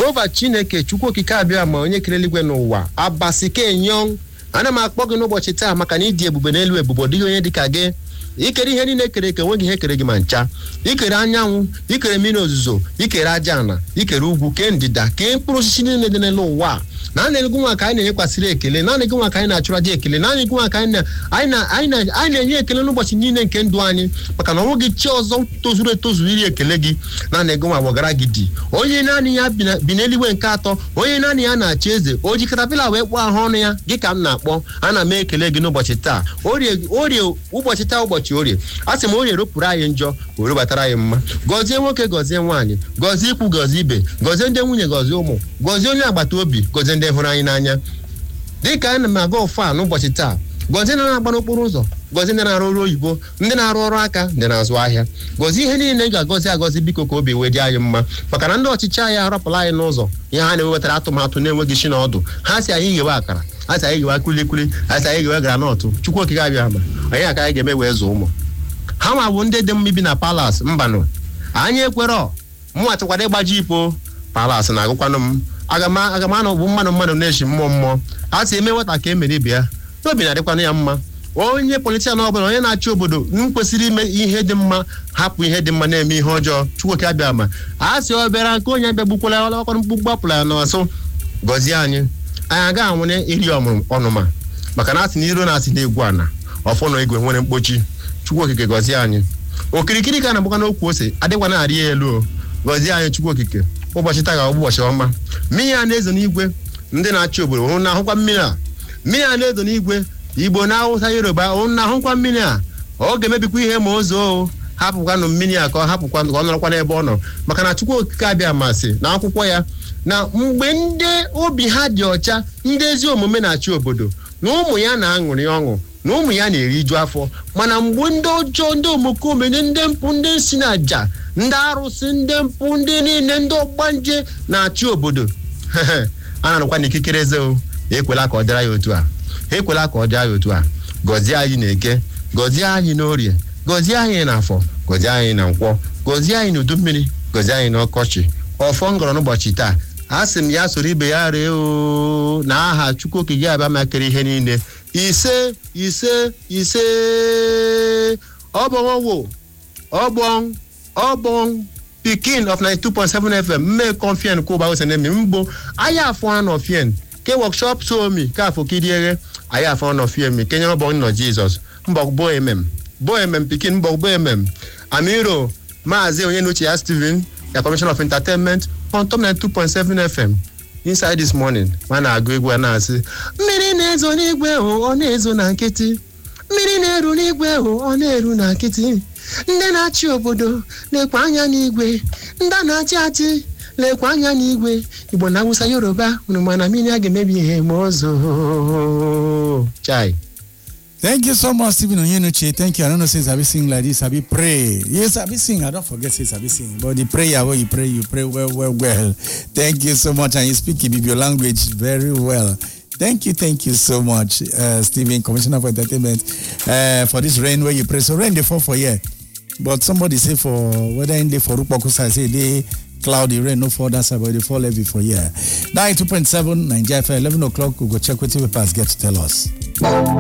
jehova chineke chukwu okike abịa ma onye kere eluigwe n'ụwa abasike nyong ana m akpọ gị n'ụbọchị taa maka na ịdị ebube n'elu ebube ọ dịghị onye dịka gị ikere ihe niile kere eke nweghị ihe kere gị ma ncha ikere anyanwụ ikere mmiri ozuzo ikere aja ana ikere ugwu kee ndịda kee mkpụrụ osisi niile dị n'elu ụwa naanị gị nwa ka anyị na-enyekwasịrị ekele naanị gị nwa ka anyị na-achụrụ aja ekele naanị gị nwa ka anyị na- anyị na- anyị na- anyị na-enye ekele n'ụbọchị niile nke ndụ anyị maka na ọ nweghị chi ọzọ tozuru etozu iri ekele gị naanị gị nwa gbọgara gị dị onye naanị ya bi na- bi n'eluigwe nke atọ onye naanị ya na-achị eze o ji katapila wee kpọọ ahụ ọnụ ya gị ka m na-akpọ ana m ekele gị n'ụbọchị taa orie orie ụbọchị taa ụbọchị orie a sị m orie ropụrụ anyị njọ were batara anyị mma gọzie nwoke gọzie nwaanyị gọzie ikwu gọzie ibe gọzie ndị nwunye gọzie ụmụ gọzie onye agbata obi gọzie ndị hụrụ anyị n'anya dịka ana m aga ọfa n'ụbọchị taa gọzie ndị na-agba n'okporo ụzọ gọzie ndị na-arụ ọrụ oyibo ndị na-arụ ọrụ aka ndị na-azụ ahịa gọzie ihe niile ị ga-agọzi agọzi biko ka obi wee dị anyị mma maka na ndị ọchịchị anyị arọpụla anyị n'ụzọ ihe ha na-ewetara atụmatụ na-enweghị isi na ọdụ ha si anyị ghewe akara ha si anyị ghewe kulikuli ha si anyị ghewe granọtụ chukwu okike abịa ma anyị aka anyị ga-eme wee zụọ ụmụ ha nwa bụ ndị dị mma ibi na palas mbanụ anyị ekwerọ mụnwa chọkwara ịgbaji ipo palas na-agụkwanụ m aga m aga m anọ bụ mmadụ mmadụ na-echi mmụọ mmụọ a sị eme nwata ka emere ibe ya n'obi na-adịkwanụ ya mma onye politishan ọbụla onye na-achị obodo m kwesịrị ime ihe dị mma hapụ ihe dị mma na-eme ihe ọjọọ chukwoke abịa ma a sị ọ bịara nke onye bịa gbukwala ọkọrọ mkpu gbapụla ya n'ọsụ gọzie anyị anyị aga anwụnye iri ọmụrụ ọnụma maka na asị na iro na-asị na-egwu ana ọfọ na igwe nwere mkpochi chukwu okike gọzie anyị okirikiri ka na-agbakwa n'okwu ose adịkwa na-arị ya elu o gọzie anyị chukwu okike ụbọchị taa ga ụbọchị ọma mmiri a na-ezo n'igwe ndị na-achị obodo ụnụ na-ahụkwa mmiri a mmiri a na-ezo n'igwe igbo na awụsa yoruba ụnụ na-ahụkwa mmiri a ọ ga-emebikwa ihe ma o zoo hapụkwanụ mmiri a ka ọ hapụkwa ka ọ nọrọkwa n'ebe ọ nọ maka na chukwu okike abịa masị na akwụkwọ ya na mgbe ndị obi ha dị ọcha ndị ezi omume na-achị obodo na ụmụ ya na-aṅụrị ọṅụ na ụmụ ya na-eriju afọ mana mgbe ndị ọjọọ ndị omekome ndị ndị mpụ ndị si na aja ndị arụsị ndị mpụ ndị niile ndị ọgbanje na-achị obodo a na-arụkwa n'ikikere eze o ekwela ka ọ dịra ya otu a ekwela ka ọ dịra ya otu a gọzie anyị na eke gọzie anyị n'orie gọzie anyị n'afọ gọzie anyị na nkwọ gọzie anyị n'udu mmiri gọzie anyị n'ọkọchị ọfọ ngọrọ n'ụbọchị taa a sị m ya soro ibe ya ree o na aha chukwu okike abịa makere ihe niile ise ise ise ọbọnwụ ọgbọn ọgbọn pikin of 92.7 fm mme confien kwụba osenemi mgbo aya afọ anọ fien ke workshop somi ka afọ kiriere aya afọ anọ fien kenye ọbọn nọ jizọs mbọ bo emem bo emem pikin mbọ bo emem amiro maazị onye n'uche ya steven ya commission of entertainment on top 92.7 fm inside this morning ma na-agụ egwu a na-asị mmiri na-ezo n'igwe hụ ọ na-ezo na nkịtị mmiri na-eru n'igwe hụ ọ na-eru na nkịtị ndị na-achị obodo na-ekwe anya n'igwe ndị a na-achị achị lekwa anya n'igwe igbo na awụsa yoruba unu mana mmiri a ga-emebi ihe ma ọzọ chai Thank you so much, Stephen Onyenuche. Thank you. I don't know say Sabi sing like this, Sabi pray. Yes, Sabi sing. I don't forget say Sabi sing. But the prayer where you pray, you pray well, well, well. Thank you so much. And you speak Ibibio language very well. Thank you, thank you so much, uh, Stephen, Commissioner for Entertainment, uh, for this rain where you pray. So rain they fall for here. But somebody say for whether in the for Rupokusa say they cloudy rain no fall that side, but they fall heavy for here. 92.7 Nigeria FM, 11 o'clock, we go check what papers get to tell us.